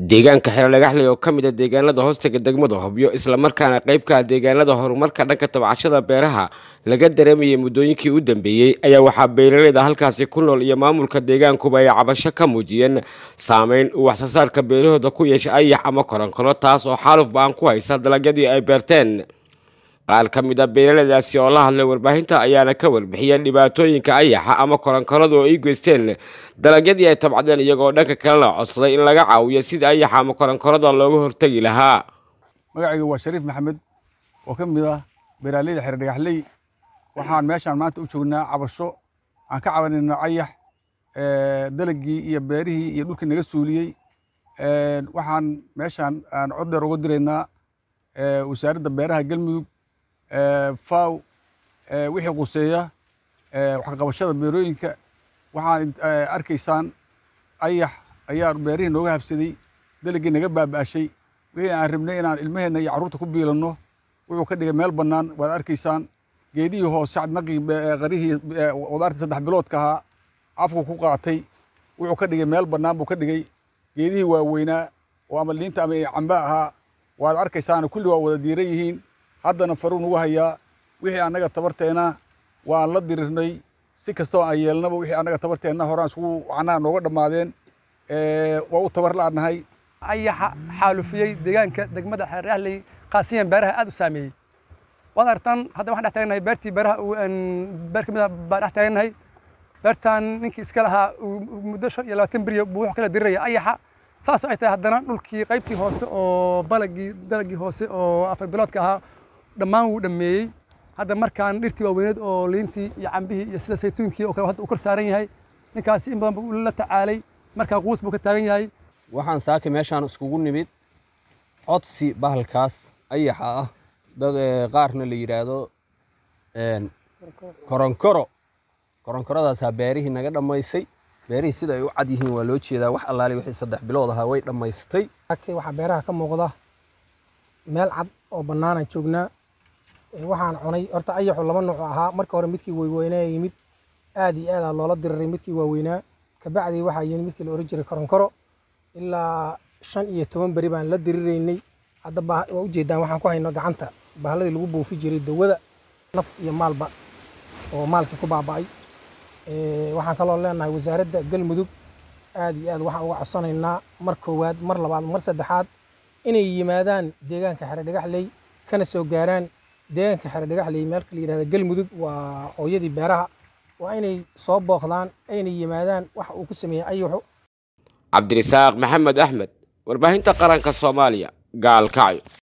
deegaanka xero dhagaxley oo ka mid a deegaanada hoostaga degmada hobyo islamarkaana qaybka ah deegaanada horumarka dhanka tabcashada beeraha laga dareemayay muddooyinkii u dambeeyey ayaa waxaa beeraleyda halkaasi ku nool iyo maamulka deegaankuba ay cabasho ka muujiyeen saameyn uu waxsoosaarka beerahooda ku yeesha ayax ama koronkoro taas oo xaaluf ba-an ku haysa dalagyadii ay beerteen qaar ka mid a beeraleydaasi oo la hadlay warbaahinta ayaana ka warbixiyeen dhibaatooyinka ayaxa ama koronkorada oo ay geysteen dalagyadii ay tabcadeen iyagoo dhanka kalena codsaday in laga caawiyo sida ayaxa ama koronkorada looga hortegi lahaa magacayga waa shariif maxamed oo ka mid ah beeraaleyda xere dhagaxley waxaan meeshaan maanta u joognaa cabasho aan ka cabanayno ayax dalagii iyo beerihii iyo dhulkii naga suuliyey waxaan meeshaan aan cod dheer uga diraynaa wasaaradda beeraha galmudug faw wixii quseeya waxqabashada beerooyinka waxaan arkaysaan ayax ayaa beerihii nooga habsaday dalagii naga baaba'ashay wixii aan rabnay inaan ilmaheenna iyo carruurta ku biilanno wuxuu ka dhigay meel bannaan waad arkaysaan geedihii hoose cadnaqii qarihii qudaartii saddex biloodka ahaa afku ku qaatay wuxuu ka dhigay meel bannaan buu ka dhigay geedihii waaweynaa oo ama liinta ama camba ahaa waad arkaysaana kulli waa wada diiran yihiin haddana faruu nugu hayaa wixii annaga tabarteenna waan la dirirnay si kastoo aan yeelnaba wixii annaga tabarteenna horaan iskugu macnaha nooga dhammaadeen waa u tabar la'nahay ayaxa xaalufiyey deegaanka degmada xeerahley qaasiyan beeraha aad u saameeyey waad aragtaan hadda waxaan dhex taagnahay beertii beeraha beer ka mid ah baan dhex taagnahay beertan ninkii iska lahaa muddo shan iyo labaatan beriya buu wuxuu kala diriraya ayaxa saas ay tahay haddana dhulkii qaybtii hoose oo balagii dalagii hoose oo afar biloodka ahaa dhammaan wuu dhammeeyey hadda markaan dhirtii waaweyneed oo liintii iyo cambihii iyo sida saytuunkii oo kale hadda uu kor saaran yahay ninkaasi in badan buu la tacaalay markaa quus buu ka taagan yahay waxaan saaki meeshaan iskugu nimid codsi bahalkaas ayaxa ah dad qaarna la yidhaahdo koronkoro koronkoradaasaa beerihii naga dhammaysay beerihii sida ay u cad yihiin waa loo jeedaa wax allaali wixii saddex bilood ahaa way dhammaystay waxaa beeraha ka muuqda meel cad oo bannaanaan joognaa waxaan cunay horta ayaxu laba nooc ahaa marka hore midkii weyweynaa yimid aad iyo aadaa loola diriray midkii waaweynaa kabacdii waxaa yimid midkii la ohan jiray koronkoro ilaa shan iyo toban beri baan la diriraynay hadda waa ujeedaan waxaan ku hayno gacanta bahladii lagu buufi jiray dawada naf iyo maalba oo maalkii ku baaba'ay waxaan kaloo leenahay wasaaradda galmudug aad iyo aad waxaan uga codsanaynaa mar koowaad mar labaad mar saddexaad inay yimaadaan deegaanka xere dhagaxley kana soo gaaraan deegaanka xere dhagaxley meelka la yidhahda galmudug waa hooyadii beeraha waa inay soo booqdaan aynay yimaadaan waxa uu ku sameeyey ayaxu cabdirisaaq maxamed axmed warbaahinta qaranka soomaaliya gaalkacyo